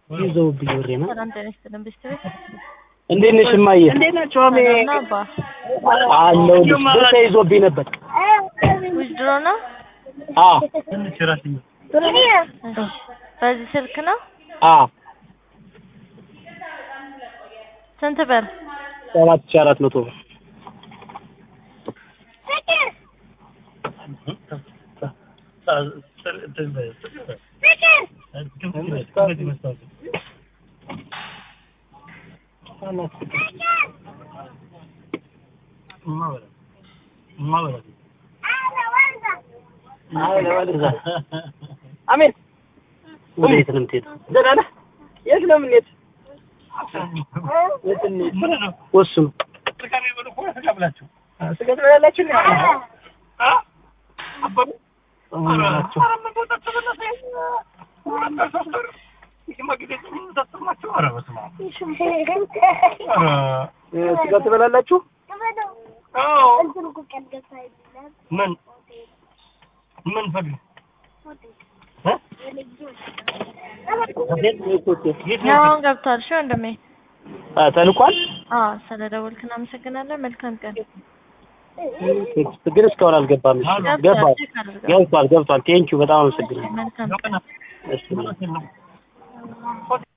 ይዘውብኝ ወሬ ነው። ሰላም ጤና ይስጥልን ቤተሰብ እንዴት ነሽ እማዬ? እንዴት ናቸው? አሜ ሰላም ነው አባ አለሁልሽ። ብር ተይዞብኝ ነበር። ዊዝድሮ ነው አ እሺ በዚህ ስልክ ነው አ ስንት ብር ሰባት ሺህ አራት መቶ ብር አሜን ወዴት ነው የምትሄደው? ደህና ነህ? የት ነው የምንሄድ? የት እንሂድ? ወስኑ። ስጋ ትበላላችሁ? እንዴ? ናቸው ስጋ ትበላላችሁ? ምን ምን ፈልግ ያው አሁን ገብቷል እሺ ወንድሜ ተልኳል። አዎ ስለ ደወልክ እናመሰግናለን መልካም ቀን ግን እስካሁን አልገባም። እሺ፣ ገባ ገብቷል ቼክ አድርገው ገብቷል ገብቷል። ቴንኪው በጣም አመሰግናለሁ። መልካም ቀን እሺ